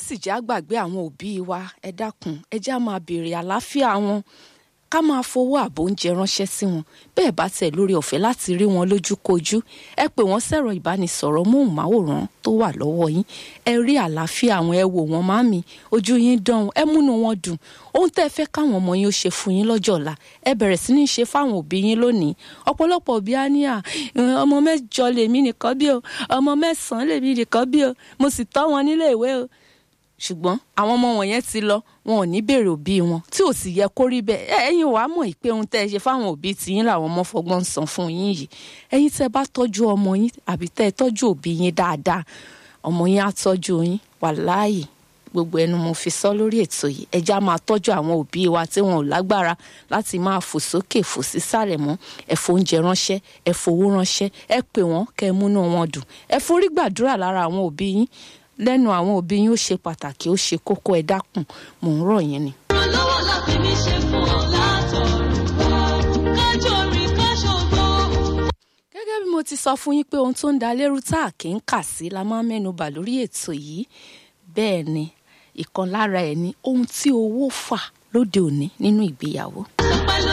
sì jẹ́ àgbàgbé àwọn òbí wa ẹ dákun ẹ já máa béèrè àlàáfíà wọn ká máa fowó àbò oúnjẹ ránṣẹ́ sí wọn bẹ́ẹ̀ bá tẹ̀ lórí ọ̀fẹ́ láti rí wọn lójúkojú ẹ pè wọ́n sẹ̀rọ ìbánisọ̀rọ̀ móhùnmáwòrán tó wà lọ́wọ́ yín ẹ rí àlàáfíà àwọn ẹ wò wọ́n máàmì ojú yín dán ẹ múnú wọn dùn ohun tẹ́ ẹ fẹ́ káwọn ọmọ yín ó ṣe fún yín lọ́jọ́ ọ̀la ẹ bẹ̀rẹ̀ sí ní ṣe fáwọn òbí yín lónìí ọ̀pọ̀lọpọ̀ òbí á ní à ọmọ mẹ́jọ lèmi nìkan bí o ọmọ mẹ́sàn-án lèmi nìkan bí o mo sì tọ́ wọn nílé ìwé o ṣùgbọ́n àwọn ọmọ wọ̀nyẹn ti lọ wọn ò ní béèrè òbí wọn tí ò sì yẹ kó rí bẹ́ẹ̀ ẹ̀yin wàá mọ̀ pé ohun tẹ́ ẹ ṣe fáwọn òbí tiyín làwọn ọmọ fọgbọ́n ń san fún yín yìí ẹ̀yin tẹ́ bá tọ́jú ọmọ yín àbí tẹ́ ẹ tọ́jú òbí yín dáadáa ọmọ yín á tọ́jú yín wàláhì gbogbo ẹnu mo fi sọ lórí ètò yìí ẹja máa tọ́jú àwọn òbí wa tí wọn ò lágbára láti máa fò sókè fò sísàlẹ̀ mọ́ ẹ fóúnjẹ ránṣẹ́ ẹ fowó ránṣẹ́ ẹ pè wọ́n kẹ́ ẹ múnú wọn dùn ẹ forí gbàdúrà lára àwọn òbí yín lẹ́nu àwọn òbí yín ó ṣe pàtàkì ó ṣe kókó ẹ dákun mò ń rọ̀ yín ni. ìrànlọ́wọ́ la fi mí ṣe fún ọ látọ̀run wá kájọ rìn káṣọgbó. gẹ́gẹ́ bí mo ti sọ fún yín pé ohun tó ń da lérú tá a kì í kà sí la máa ń mẹ́nu bà lórí ètò yìí bẹ́ẹ̀ ni ìkan lára ẹ̀ ni ohun tí owó fà lóde òní nínú ìgbéyàwó.